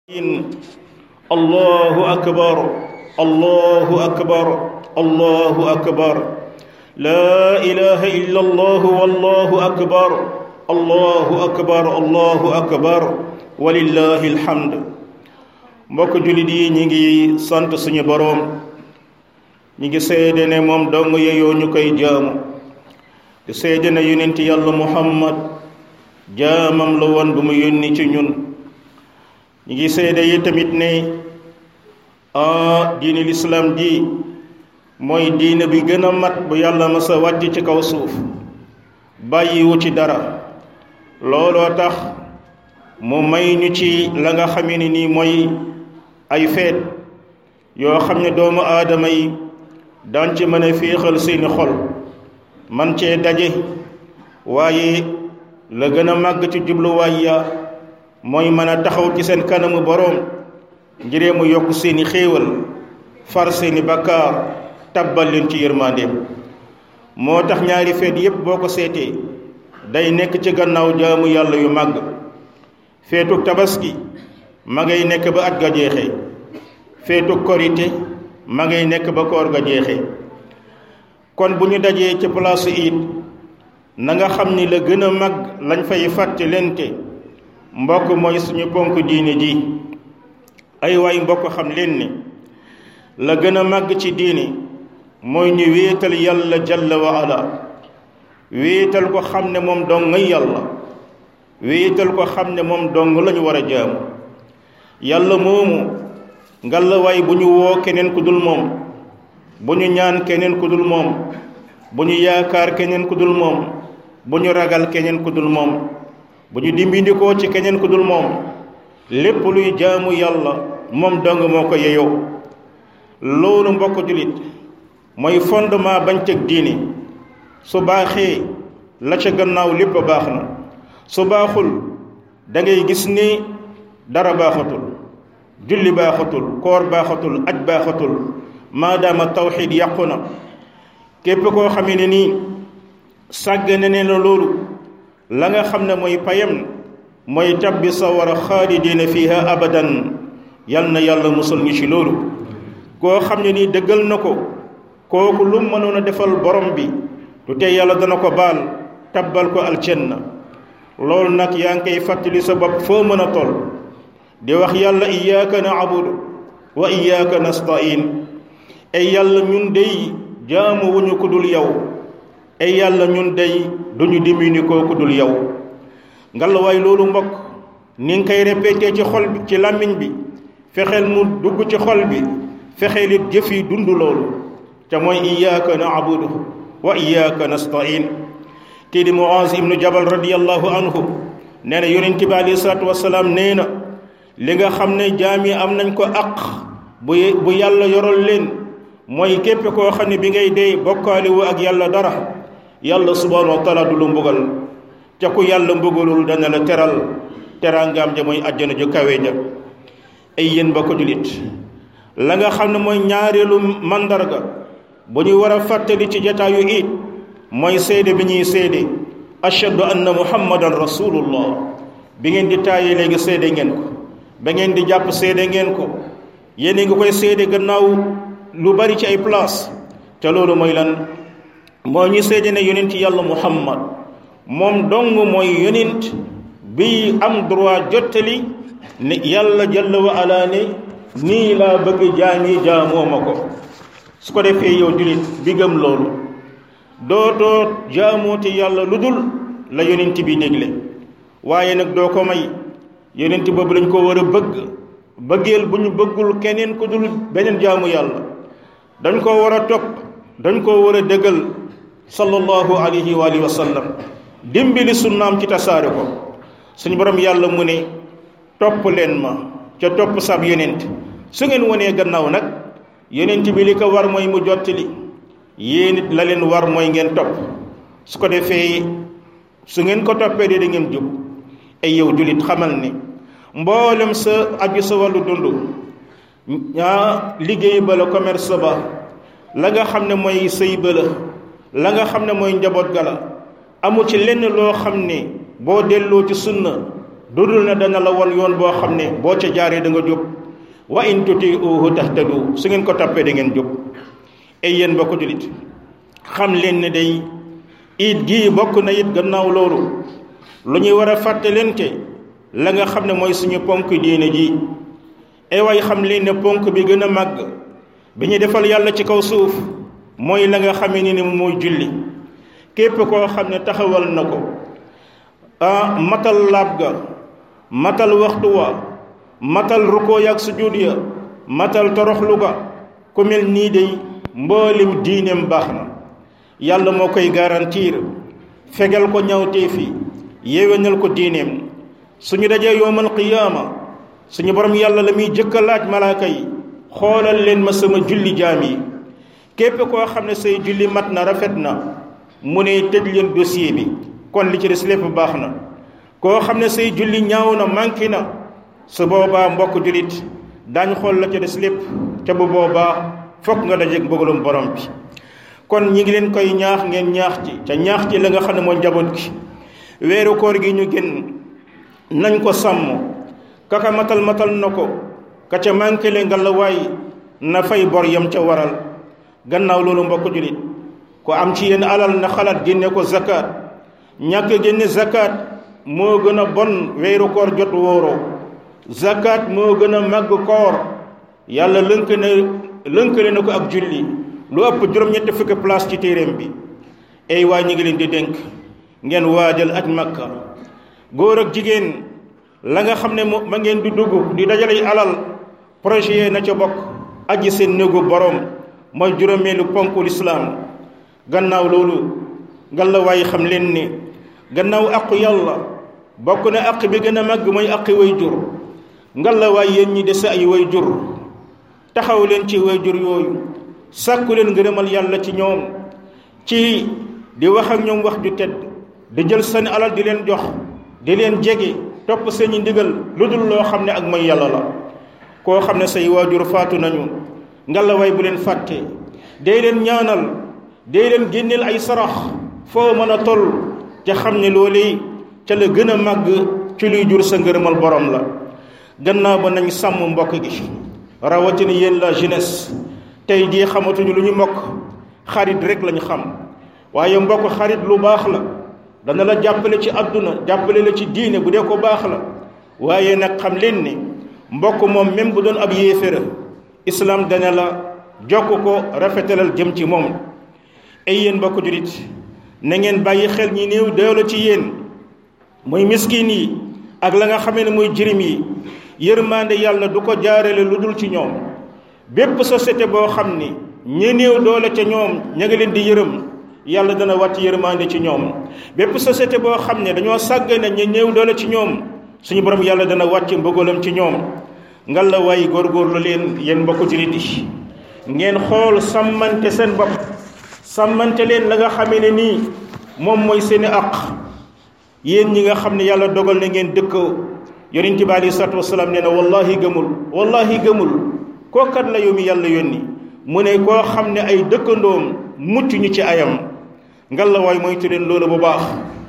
الله أكبر الله أكبر الله أكبر لا إله إلا الله والله أكبر الله أكبر الله أكبر ولله الحمد mbokk jullit yi ñi ngi sant suñu boroom ñi ngi seede ne moom dong yeyoo ñu koy jaamu di seede ne yonent yàlla muhammad jaamam la woon bu mu yónni ci ñun ñi ngi seede yi tamit ne a diini lislaam ji mooy diine bi gën a mat bu yàlla masa wàcc ci kaw suuf bàyyiwu ci dara looloo tax mu may ñu ci la nga xamee ni nii mooy ay feet yoo xam ne doomu aadama yi daan ci mën a féexal seeni xol man cee daje waaye la gën a màgg ci jubluwaay ya mooy mën a taxaw ci seen kanamu boroom ngiree mu yokk seeni xéewal far seeni bakkaar tabbal leen ci yërmandeem moo tax ñaari feet yépp boo ko seetee day nekk ci gannaaw jaamu yàlla yu màgg feetuk tabaski ma ngay nekk ba at ga jeexe feetuk korite ma ngay nekk ba koor ga jeexe kon bu ñu dajee ci place it na nga xam ni la gën a mag lañ fay fàtte lente mbokk mooy suñu ponk diine ji ay waay mbokk xam leen ni la gën a màgg ci diine mooy ñu wéetal yàlla jalla wa ala wéetal ko xam ne moom dong ngay yàlla wéetal ko xam ne moom dong lañu war a jaamu yàlla moomu ngalla waay bu ñu woo keneen ku dul moom bu ñu ñaan keneen ku dul moom bu ñu yaakaar keneen ku dul moom bu ñu ragal keneen ku dul moom bu ñu dimbindikoo ci keneen ku dul moom lépp luy jaamu yàlla moom dong moo ko yeyoo loolu mbokk jullit mooy fondement bañ teg diini su baaxee la ca gannaaw lépp baax na su baaxul da ngay gis ni dara baaxatul julli baaxatul koor baaxatul aj baaxatul maadaama tawxiid yàqu na képp koo xamee ne nii sàggane ne na loolu la nga xam ne mooy payam mooy tabbi sawara xaalidiina fiha abadan yal na yàlla musal ñu ci loolu koo xam ne nii dëggal na ko kooku lu mënoon a defal borom bi du tey yàlla dana ko baal tabbal ko aljanna loolu nag yaa ngi koy fàttali sa bopp foo mën a toll di wax yàlla iyaaka naabudu wa iyaaka nastain ay yàlla ñun dey jaamu wuñu ku dul yow ay yàlla ñun dey duñu dimini koo ku dul yow ngalawaay loolu mbokk ni nga koy répété ci xol bi ci làmmiñ bi fexeel mu dugg ci xol bi fexeel it jëf yi dund loolu te mooy iyaaka naabudu wa iyaaka nastain kii di Muaz ibnu Jabal radiyallahu anhu nee na yonent bi alayhi salaatu wasalaam nee na li nga xam ne jaam yi am nañ ko àq bu bu yàlla yoral leen mooy képp koo xam ne bi ngay dee bokkaale wu ak yàlla dara yàlla subhanahu wa taala du lu mbugal ca ku yàlla mbugalul dana la teral teraangaam ja mooy àjjana ju kawe ja ay yéen ba ko julit la nga xam ne mooy ñaareelu mandarga bu ñu war a fàttali ci jataayu it mooy seede bi ñuy seede ashhadu anna muhammadan rasulullah bi ngeen di taayee léegi seede ngeen ko ba ngeen di jàpp seede ngeen ko yéen ngi koy seede gannaaw lu bari ci ay place te loolu mooy lan moo ñu seede ne yonent yàlla muhammad moom dong mooy yonent bi am droit jottali ne yàlla jalla wa ala ne nii laa bëgg jaami jaamoo ma ko su ko defee yow julit bi gëm loolu dootoo jaamooti yàlla lu dul la yonent bi dégle waaye nag doo ko may yonent boobu lañ ko war a bëgg bëggeel bu ñu bëggul keneen ku dul beneen jaamu yàlla dañ ko war a topp dañ ko war a dëggal sallallahu alayhi wa alihi wa sallam dimbali sunnaam ci tasaare ko suñu borom yàlla mu ne topp leen ma ca topp sab yonent su ngeen wonee gannaaw nag yonent bi li ko war mooy mu jottali yéen it la leen war mooy ngeen topp su ko defee su ngeen ko toppee de da ngeen jub ay yow julit xamal ni mboolem sa aju sa wàllu dund ñaa liggéey ba la commerce ba la nga xam ne mooy sëy ba la la nga xam ne mooy njaboot ga la amu ci lenn loo xam ne boo delloo ci sunna dudul na dana la won yoon boo xam ne boo ca jaaree da nga jub wa in tutiuhu tahtadu su ngeen ko toppee da ngeen jub ay yéen mbokk julit xam leen ne day it gii bokk na it gannaaw loolu lu ñuy war a fàttalente la nga xam ne mooy suñu ponk diine ji ay waay xam leen ne ponk bi gën a màgg bi ñu defal yàlla ci kaw suuf mooy la nga xamee ni ne mooy julli képp koo xam ne taxawal na ko ah matal laab ga matal waxtu wa matal rukkoo yaag sujud ya matal toroxlu ga ku mel nii day mboolim diineem baax na yàlla moo koy garantir fegal ko ñawteefi yéwénal ko diineem suñu dajee yowmal qiyaama suñu borom yàlla la muy jëkk a laaj malaaka yi xoolal leen ma sama julli jaam yi képp koo xam ne say julli mat na rafet na mu ne tëj leen dossier bi kon li ci des lépp baax na koo xam ne say julli ñaaw na manqué na su boobaa mbokk jullit daañ xool la ca des lépp ca bu boobaa fokk nga dajeeg mbugalum borom bi kon ñi ngi leen koy ñaax ngeen ñaax ci ca ñaax ci la nga xam ne mooy njaboot gi weeru koor gi ñu génn nañ ko sàmm kaka matal matal na ko ka ca manqué le nga la waay na fay bor yam ca waral gannaaw loolu mbokk jullit ko am ci yenn alal na xalaat génne ko zakat ñàkk génne zakat moo gën a bon weeru koor jot wóoroo zakat moo gën a màgg koor yàlla lënk na lënkale na ko ak julli lu ëpp juróom-ñetti fukki place ci téeréem bi ay waay ñi ngi leen di dénk ngeen waajal aj makka góor ak jigéen la nga xam ne ma ngeen di dugg di dajale alal projet yee na ca bokk aji seen néegu borom mooy juróomeelu ponku lislaam gannaaw loolu ngalla waaye xam leen ni gannaaw aqu yàlla bokk na aq bi gën a màgg mooy aqi way jur ngalla waay yéen ñi dese ay way jur taxaw leen ci way jur yooyu sàkku leen ngërëmal yàlla ci ñoom ci di wax ak ñoom wax ju tedd di jël seen alal di leen jox di leen jege topp seeni ndigal lu dul loo xam ne ak mooy yàlla la koo xam ne say waajur faatu nañu ngalla waay bu leen fàtte day leen ñaanal day leen génneel ay sarax foo mën a toll te xam ne loolu ca la gën a màgg ci luy jur sa ngërëmal borom la gannaaw ba nañ sàmm mbokk gi rawatina yéen la jeunesse tey jii xamatuñu lu ñu mbokk xarit rek lañu xam waaye mbokk xarit lu baax la dana la jàppale ci àdduna jàppale la ci diine bu dee ko baax la waaye nag xam leen ni mbokk moom même bu doon ab yéeféra islam dana la jokk ko rafetalal jëm ci moom ay yéen mbokk julit na ngeen bàyyi xel ñi néew doole ci yéen muy miskin yi ak la nga xamee ne muy jirim yi yërmande yàlla du ko jaarale lu dul ci ñoom bépp société boo xam ni ñi néew doole ca ñoom ña nga leen di yërëm yàlla dana wàcc yërmande ci ñoom bépp société boo xam ne dañoo sàggane ñi néew doole ci ñoom suñu borom yàlla dana wàcc mbëggalam ci ñoom ngal la waay góorgóorlu leen yéen mbokku jullit yi ngeen xool sàmmante seen bopp sàmmante leen la nga xamee ne nii moom mooy seeni àq yéen ñi nga xam ne yàlla dogal na ngeen dëkk yonent bi aleyhi salaatu wasalaam nee na wallahi gëmul wallahi gëmul kookat la yow mi yàlla yónni mu ne koo xam ne ay dëkkandoom mucc ñu ci ayam ngal la waay moytu leen loolu bu baax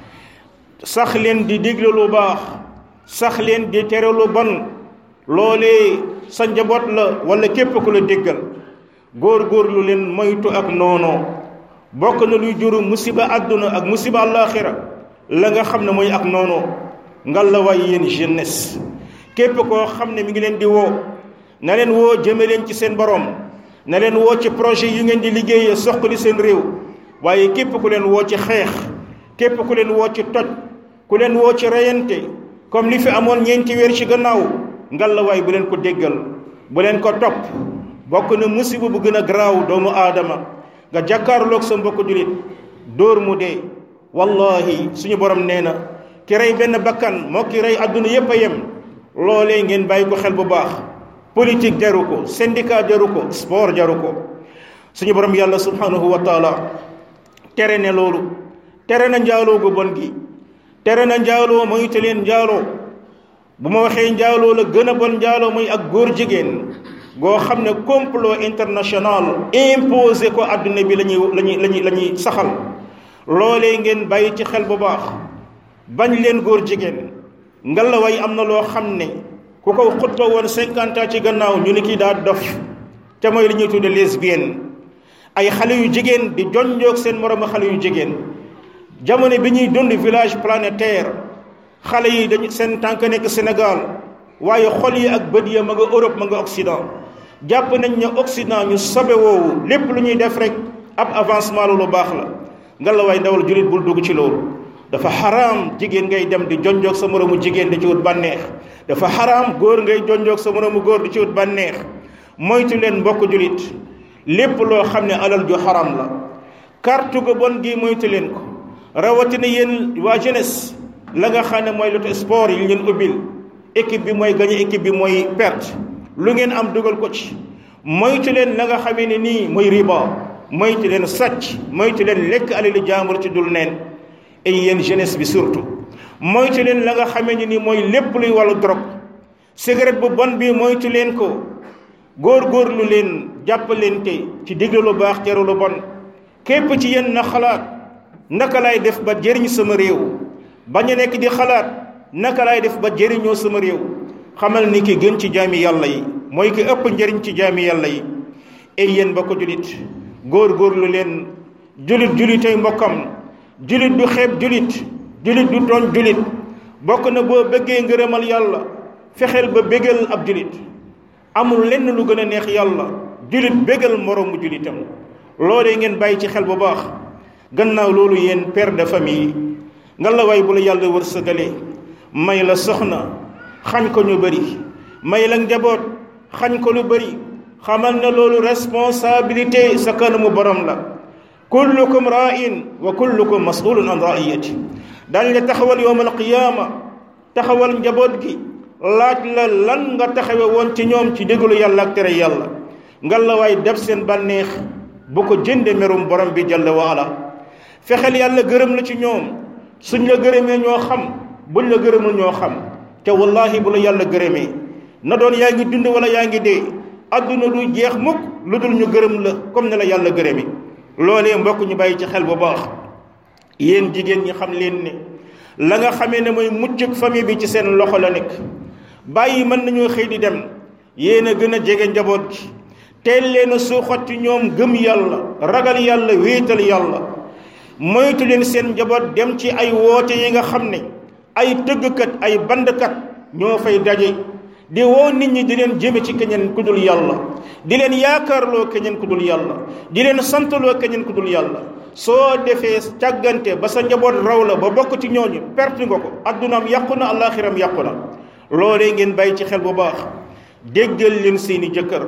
sax leen di digle lu baax sax leen di tere lu bon loolee sa njaboot la wala képp ku la déggal góor-góorlu leen moytu ak noonoo bokk na luy juru musiba àdduna ak musiba àllaaxira la nga xam ne mooy ak noonoo ngal la waay yéen jeunesse képp koo xam ne mi ngi leen di woo na leen woo jëme leen ci seen borom na leen woo ci projet yu ngeen di liggéeyee soxali seen réew waaye képp ku leen woo ci xeex képp ku leen woo ci toj ku leen woo ci reyante comme li fi amoon ñeenti weer ci gannaaw ngal la waay bu leen ko déggal bu leen ko topp bokk na musiba bu gën a garaaw doomu aadama nga jàkkaarloog sa mbokk julit dóor mu dee wallahi suñu borom nee na ki rey benn bakkan moo ki rey àdduna yépp a yem loolee ngeen bàyyi ko xel bu baax politique jaru ko syndicat jaru ko sport jaru ko suñu borom yàlla subhanahu wa taala tere ne loolu tere na njaaloo gu bon gi tere na njaaloo moytu leen njaaloo bu ma waxee njaaloo la gën a bon njaaloo muy ak góor jigéen goo xam ne complot international imposé ko àdduna bi lañuy lañuy lañuy la ñuy saxal loolee ngeen bàyyi ci xel bu baax bañ leen góor jigéen ngalaway am na loo xam ne ku ko xutba woon cinquante ans ci gannaaw ñu ni kii daa dof te mooy li ñuy tudde lesbienne ay xale yu jigéen di jonjoog seen moroomu xale yu jigéen jamono bi ñuy dund village planétaire xale yi dañu seen tànk nekk Sénégal waaye xol yi ak bët ya ma nga Europe ma nga Occident jàpp nañ ne Occident ñu sobe woowu lépp lu ñuy def rek ab avancement lu baax la ngalawaay ndawal jullit bul dugg ci loolu dafa xaraam jigéen ngay dem di jonjoog sa moroomu jigéen di ci wut bànneex dafa xaraam góor ngay jonjoog sa moroomu góor di ci wut bànneex moytu leen mbokk jullit lépp loo xam ne alal ju xaram la carte gu bon gi moytu leen ko rawatina yéen waa jeunesse la nga xam ne mooy loto sport yi leen ubbil équipe bi mooy gagné équipe bi mooy perte lu ngeen am dugal ko ci moytu leen la nga xamee ne nii mooy riba moytu leen sàcc moytu leen lekk alali jaambur ci dul neen et yéen jeunesse bi surtout moytu leen la nga xamee ne nii mooy lépp luy wàllu drogue cigarette bu bon bi moytu leen ko góor-góorlu leen jàppalente ci digle lu baax tere lu bon képp ci yéen na xalaat naka lay def ba jëriñ sama réew bañ a nekk di xalaat naka lay def ba jëriñoo sama réew xamal ni ki gën ci jaami yàlla yi mooy ki ëpp njëriñ ci jaami yàlla yi ay yéen ba ko julit góor-góorlu leen julit julitay mbokkam julit du xeeb julit julit du tooñ julit bokk na boo bëggee ngërëmal yàlla fexeel ba bégal ab julit amul lenn lu gën a neex yàlla julit bégal moroomu julitam loolee ngeen bàyyi ci xel bu baax gannaaw loolu yéen père de famille nga la waay bu la yàlla wërsëgalee may la soxna xañ ko ñu bëri may la njaboot xañ ko lu bëri xamal na loolu responsabilité sa kanamu borom la kullukum ra'in wa kullukum mas'ulun an ra'iyati dañ la taxawal yowm alqiyaama taxawal njaboot gi laaj la lan nga taxawe woon ci ñoom ci déglu yàlla ak tere yàlla nga la waay def seen bànneex bu ko jënde merum borom bi jalla wa ala fexeel yàlla gërëm la ci ñoom suñ la gërëmee ñoo xam buñ la gërëmul ñoo xam te wallahi bu la yàlla gërëmee na doon yaa ngi dund wala yaa ngi dee adduna du jeex mukk lu dul ñu gërëm la comme ne la yàlla gërëmi loolee mbokk ñu bàyyi ci xel bu baax yéen jigéen ñi xam leen ne la nga xamee ne mooy muccug famille bi ci seen loxo la nekk bàyyi mën nañoo xëy di dem yéen a gën a jege njaboot gi teel leen a suuxat ci ñoom gëm yàlla ragal yàlla wéetal yàlla moytu leen seen njaboot dem ci ay woote yi nga xam ne ay tëggkat ay bandkat ñoo fay daje di woo nit ñi di leen jëme ci keneen ku dul yàlla di leen yaakaarloo keneen ku dul yàlla di leen santaloo keneen ku dul yàlla soo defee càggante ba sa njaboot raw la ba bokk ci ñooñu perte nga ko addunaam yàqu na alaxiram yàqu na loolee ngeen bàyyi ci xel bu baax déggal leen seeni jëkkër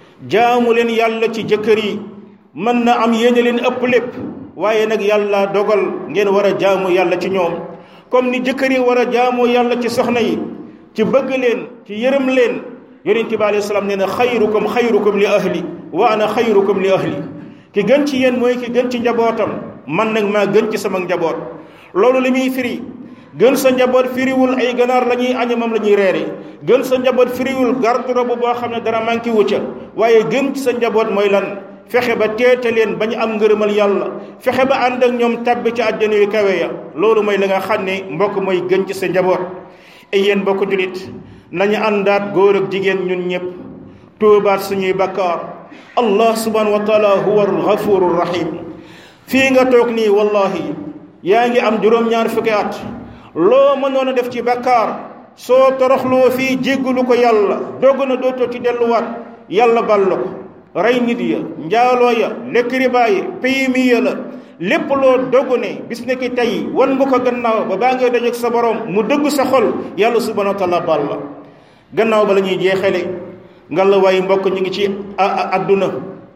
jaamu leen yàlla ci jëkkër yi mën na am yéene leen ëpp lépp waaye nag yàlla dogal ngeen war a jaamu yàlla ci ñoom comme ni jëkkër yi war a jaamoo yàlla ci soxna yi ci bëgg leen ci yërëm leen yonent bi alayhi salaam nee na xayrukum xayrukum li ahli wa ana xayrukum li ahli ki gën ci yéen mooy ki gën ci njabootam man nag maa gën ci sama njaboot loolu li muy firi gën sa njaboot firiwul ay ganaar la ñuy añe moom la ñuy reere gën sa njaboot firiwul garde-robe boo xam ne dara manqué wu ca waaye gën ci sa njaboot mooy lan fexe ba teete leen ba ñu am ngërëmal yàlla fexe ba ànd ak ñoom tàbbi ci àjjana yu kawe ya loolu mooy la nga xam ne mbokk mooy gën ci sa njaboot ay yéen mbokk julit nañu àndaat góor ak jigéen ñun ñëpp tuubaat suñuy bakkaar allah subhanahu wa taala huwa alghafuru rahim fii nga toog nii wallahi yaa ngi am juróom-ñaar fukki at loo mënoon a def ci bakkaar soo toroxloo fii jéggalu ko yàlla dogg na dootoo ci delluwaat yàlla bal la ko rey nit ya njaaloo ya lekk riba yi PMI ya la lépp loo dogg ne bis ne ki tey wan nga ko gannaaw ba baa ngay dajeek sa borom mu dëgg sa xol yàlla subhanahu wa taala bal la gannaaw ba la ñuy jeexale nga la waay mbokk ñu ngi ci adduna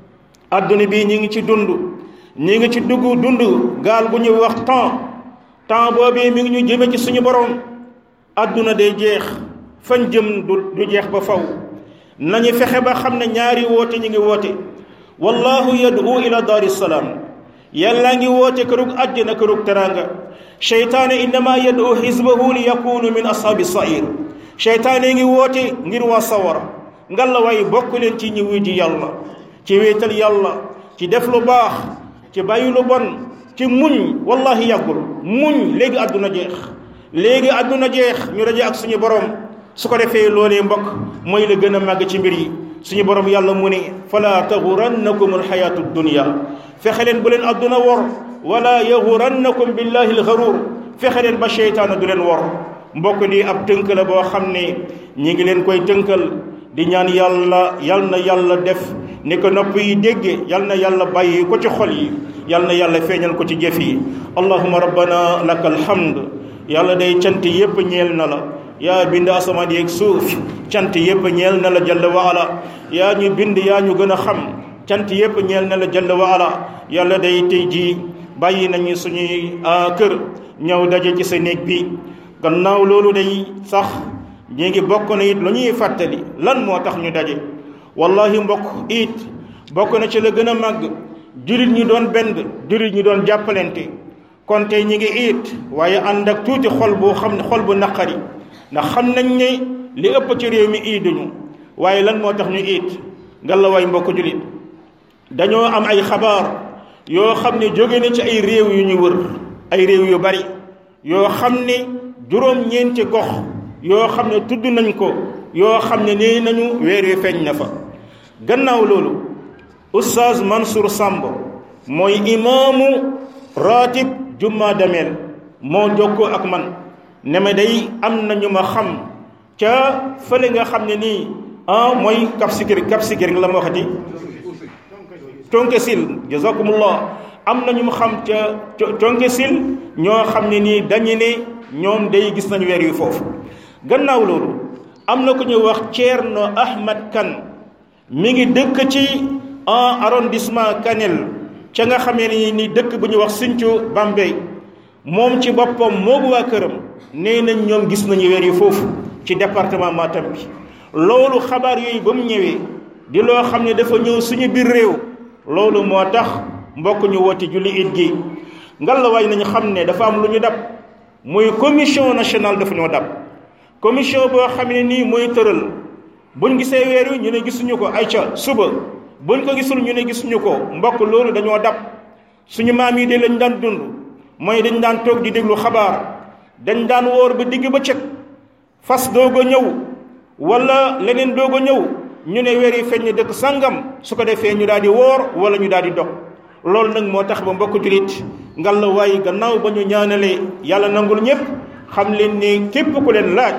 adduna bii ñi ngi ci dund ñi ngi ci dugg dund gaal bu ñuy wax temps temps boobee mi ngi ñu jëme ci suñu borom adduna day jeex fan jëm du du jeex ba faw nañu fexe ba xam ne ñaari woote ñi ngi woote wallahu yad'u ila daari salaam yàllaa ngi woote kërug àjjana kërug teraanga cheytaane innama yad'u xisbahu li yakunu min ashaabi sair cheytaane ngi woote ngir waa sawara ngalla waay bokk leen ci ñi wuy ji yàlla ci wéetal yàlla ci def lu baax ci bàyyi lu bon ci muñ wallahi yàggul muñ léegi àdduna jeex léegi àdduna jeex ñu daje ak suñu borom su ko defee loolee mbokk mooy la gën a màgg ci mbir yi suñu borom yàlla mu ne fala taxurannakum alxayaatu dunia fexe leen bu leen àdduna wor wala yaxurannakum billahi alxaruur fexe leen ba seytaana du leen wor mbokk di ab tënk la boo xam ne ñi ngi leen koy tënkal di ñaan yàlla yal na yàlla def ni ko nopp yi dégge yal na yàlla bàyyi ko ci xol yi yal na yàlla feeñal ko ci jëf yi allahuma rabbana laka alhamd yàlla day cant yépp ñeel na la yaa bind asamaan yeeg suuf cant yépp ñeel na la jalla wa ala yaa ñu bind yaa ñu gën a xam cant yépp ñeel na la jalla wa ala yàlla day tey jii bàyyi nañu suñuy kër ñëw daje ci sa néeg bi gannaaw loolu day sax ñi ngi bokk na it lu ñuy fàttali lan moo tax ñu daje wallahi mbokk it bokk na ci la gën a màgg jullit ñi doon benn jullit ñi doon jàppalante kon tey ñi ngi it waaye ànd ak tuuti xol bu xam ne xol bu naqari ndax xam nañ ne li ëpp ci réew mi iiduñu waaye lan moo tax ñu it ngallaawaay mbokk jullit dañoo am ay xabaar yoo xam ne jóge na ci ay réew yu ñu wër ay réew yu bari yoo xam ne juróom-ñeenti gox yoo xam ne tudd nañ ko yoo xam ne nee nañu weer wi feeñ na fa gannaaw loolu oustaz Mansour Samb mooy imaamu ratib jumma dameel moo jokkoo ak man ne ma day am na ñu ma xam ca fële nga xam ne nii ah mooy Cap Skirring Cap Skirring la ma waxati tonke sil jazakumullah am na ñu ma xam ca tonke sil ñoo xam ne nii dañu ne ñoom day gis nañu weer yu foofu gannaaw loolu am na ku ñuy wax Thierno Ahmad Kane mi ngi dëkk ci en arrondissement Kanel ca nga xamee ni ni dëkk bu ñuy wax Sinthiou Bambey moom ci boppam moogu waa këram nee nañ ñoom gis nañu weer yi foofu ci département Matam bi loolu xabaar yooyu ba mu ñëwee di loo xam ne dafa ñëw suñu biir réew loolu moo tax mbokk ñu woote julli it gi ngallaawaay nañu xam ne dafa am lu ñu dab muy commission nationale dafa ñoo dab commission boo xam ne nii mooy tëral buñ gisee weer wi ñu ne gisuñu ko ayca suba buñ ko gisul ñu ne gisuñu ko mbokk loolu dañoo dab suñu maam yi de lañ daan dund mooy dañ daan toog di déglu xabaar dañ daan woor ba digg ba cëg fas doog a ñëw wala leneen doog a ñëw ñu ne weer yi feeñ ne dëkk sàngam su ko defee ñu daal di woor wala ñu daal di dog loolu nag moo tax ba mbokk julit ngal la waaye gannaaw ba ñu ñaanalee yàlla nangul ñëpp xam leen ne képp ku leen laaj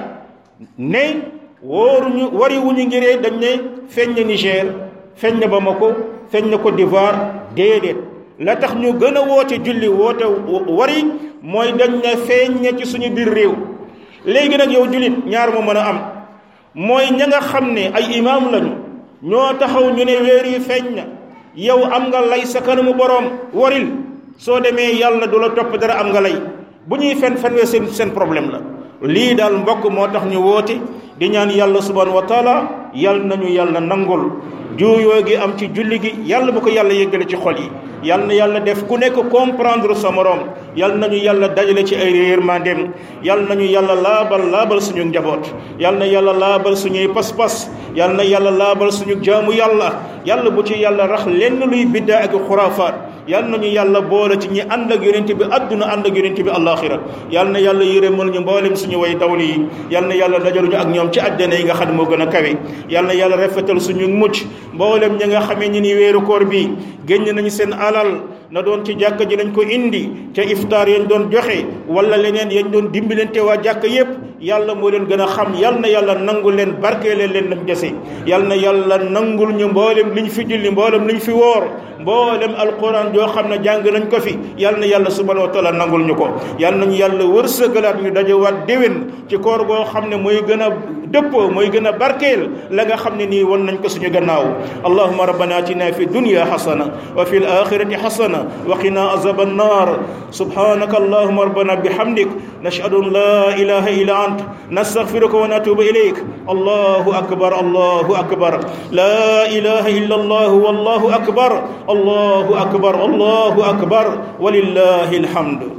ne wóoruñu wari wuñu ngiree dañ ne feeñ na Niger feeñ na Bamako feeñ na Côte d'Ivoire déedéet la tax ñu gën a woote julli woote wari mooy dañ ne feeñ na ci suñu biir réew léegi nag yow jullit ñaar moo mën a am mooy ña nga xam ne ay imaam lañu ñoo taxaw ñu ne weer yi feeñ na yow am nga lay sa kanamu boroom waril soo demee yàlla du la topp dara am nga lay bu ñuy fen fen wee seen seen problème la lii daal mbokk moo tax ñu woote di ñaan yàlla subhanahu wa taala yàlla nañu yàlla nangul juuyoo gi am ci julli gi yàlla bu ko yàlla yëggale ci xol yi yàlla na yàlla def ku nekk comprendre sa moroom yàlla nañu yàlla dajale ci ay yërmandeem yàlla nañu yàlla laabal laabal suñu njaboot yàlla na yàlla laabal suñuy pas-pas yàlla na yàlla laabal suñu jaamu yàlla yàlla bu ci yàlla rax lenn luy biddaa ak xuraafaat yàlla nañu yàlla boole ci ñi ànd ak yonent bi àdduna ànd ak yonent bi àllaaxira yàlla na yàlla yërëmal ñu mboolem suñu way dawli yi yàlla na yàlla dajaluñu ak ñoom ci àjjana yi nga xam ne moo gën a kawe yàlla na yàlla rafetal suñu mucc mboolem ñi nga xamee ñi ni weeru koor bi génn nañu seen alal na doon ci jàkka ji lañ ko indi ca iftaar yañ doon joxe wala leneen yañ doon dimbalante waa jàkka yépp yàlla moo leen gën a xam yàlla na yàlla nangul leen barkeele leen lam dese yàlla na yàlla nangul ñu mboolem liñ fi julli mboolem liñ fi woor mboolem alquran joo xam ne jàng nañ ko fi yàlla na yàlla subhanahu wa taala nangul ñu ko yàlla nañu yàlla wërsëgalaat ñu dajewaat déwén ci koor goo xam ne mooy gën a dëppoo mooy gën a barkeel la nga xam ne nii won nañ ko suñu gannaaw allahuma rabbana atina fi dunya xasana wa fi l axirati xasana wa qina azab annar subhanaka allahuma rabbana bihamdik nashhadu an la ilaha illa ant nastaghfiruka wa natubu ilayk allahu akbar allahu akbar la ilaha illa allah wallahu akbar allahu akbar allahu akbar walillahi alhamdu